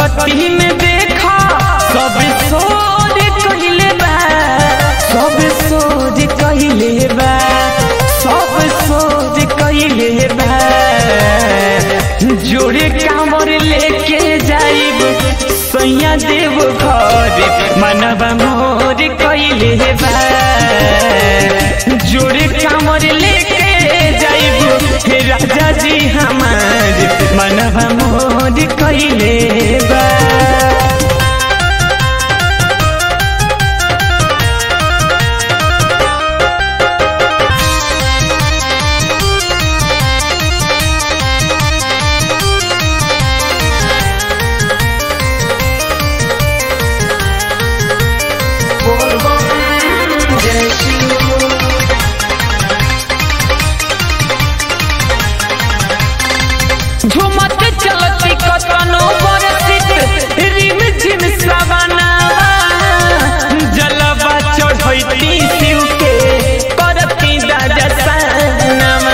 भगती में देखा सब सोच कहिले बा सब सोच कहिले बा सब सोच कहिले बा जोड़े कामर लेके जाइब सैया देव घर मनवा मोर कहिले बा जोड़े कामर लेके जाइब राजा जी हमार मनवा मोर कहिले बा झुमत चलती कतनो बरसित रिम झिम सवनावा जलवा चढ़ैती शिव के करती दादा सनमा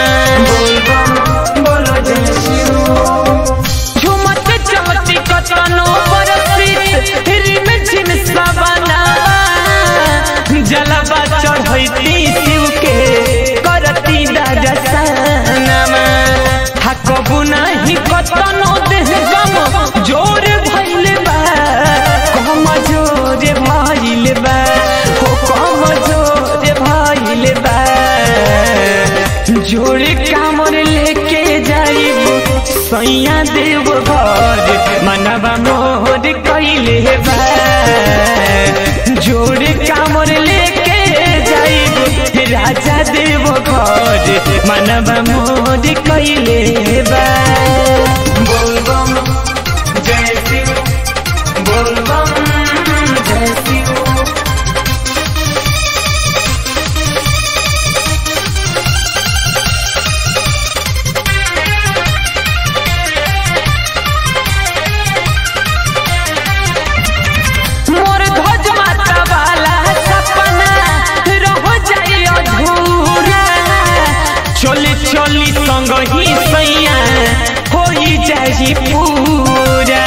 झुमत चलती कतनो बरसित रिम झिम सवनावा जलवा चढ़ैती शिव के करती दादा सनमा थकबु नाही कतनो देह गम जोर भइल बा कम जोर भइल बा हो कम जोर भइल बा जोर कामर लेके जाइब सैया देव घर मनवा मोर कइले बा जोर कामर लेके जाइब राजा देव घर मनवा मोर कइले बा बोलबम जय शिव बोलबम जय शिव मोर ध्वज माता वाला सपना रह जाई अधूरा चली चली संग ही सैया होई जाई पूरा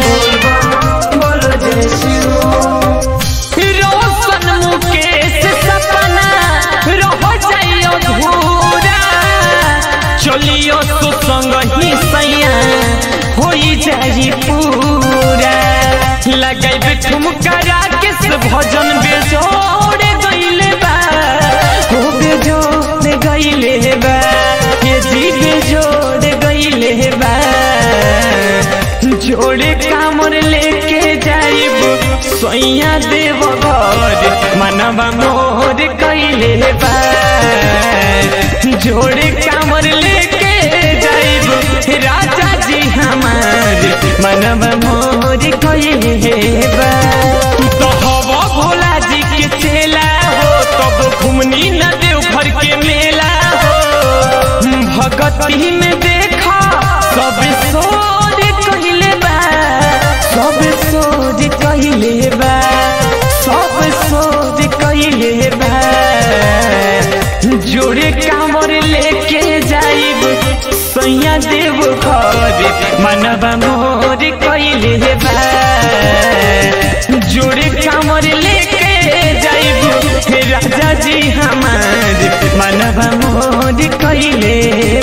रोशन मुकेश सपना रह जाई अधूरा चलियो तो संग ही सैया होई जाई पूरा लगाइब ठुमका राकेश भजन बेजोड़ गइले बा हो बेजोड़ गइले बा ये जी बेजोड़ गइले बा जोड़े कामर लेके जाइब सैया देव घर मनवा मोर कइले बा जोड़े कामर लेके जाइब राजा जी हमार मनवा मोर कइले बा तू तो हवा भोला जी के चेला हो तब घुमनी न देव घर के मेला हो भगती में देखा सब सोच कहिले बा सब सोच कहिले बा सब सोच कहिले बा जोड़े कामर लेके जाइब सैया देव घर मनवा मोर कइले बा जोड़े कामर लेके जाइब राजा जी हमार मनवा मोर कइले